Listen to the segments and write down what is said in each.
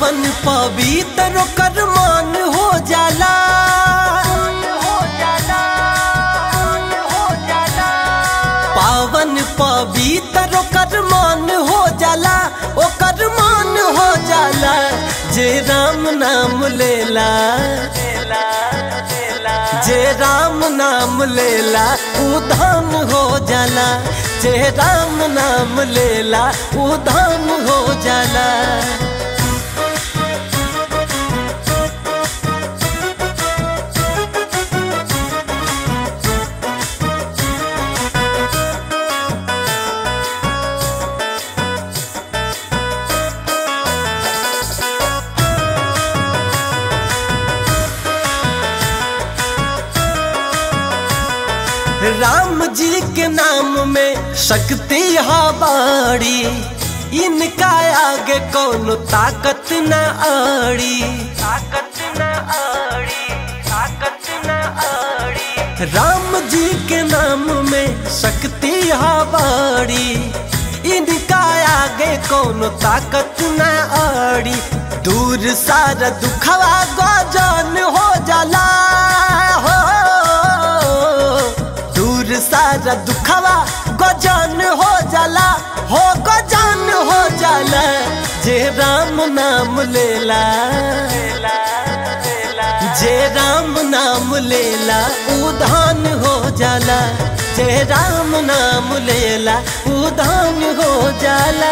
पावन पवित्र ओकर मान हो जाला पावन पवित्र ओकर मान हो जाला ओकर मान हो जाला जे राम नाम लेला जे राम नाम लेला उ धन हो जाला जे राम नाम लेला उ धन हो जाला राम जी के नाम में शक्ति हा बाड़ी इनका आगे कौनो ताकत न आड़ी ताकत न आड़ी ताकत न आड़ी राम जी के नाम में शक्ति हा बाड़ी इनका आगे कौनो ताकत न आड़ी दूर सारा दुखवा गजन हो जाला हो दूर सारा दुखवा गजन हो जाला हो गजन हो जाला जे राम नाम लेला जे राम नाम लेला उधान हो जाला जे राम नाम लेला उधान हो जाला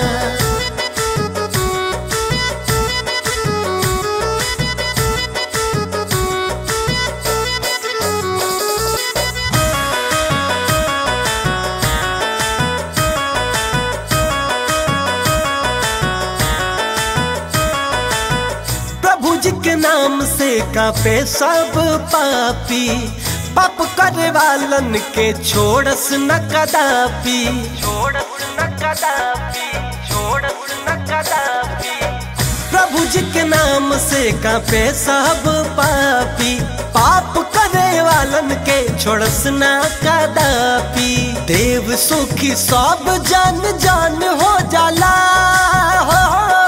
प्रभु जी के नाम से कापे सब पापी पाप करे वालन के छोड़स न कदापि छोड़स न कदापि छोड़स न कदापि प्रभु जी के नाम से कापे सब पापी पाप करे वालन के छोड़स न कदापि देव सुखी सब जन जान हो जाला हो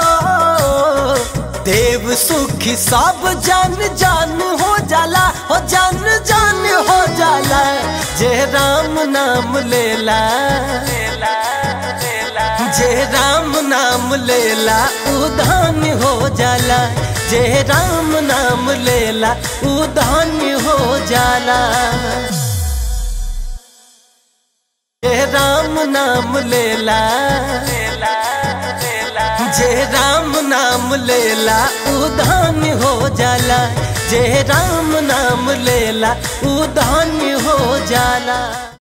देव सुखी सब जन जान हो जाला हो जन जान हो जाला जे राम नाम लेला जे राम नाम लेला उधान हो जाला जे राम नाम लेला उधान हो जाला जे राम नाम लेला जे राम नाम लेला उधान हो जाला जे राम नाम लेला उधान हो जाला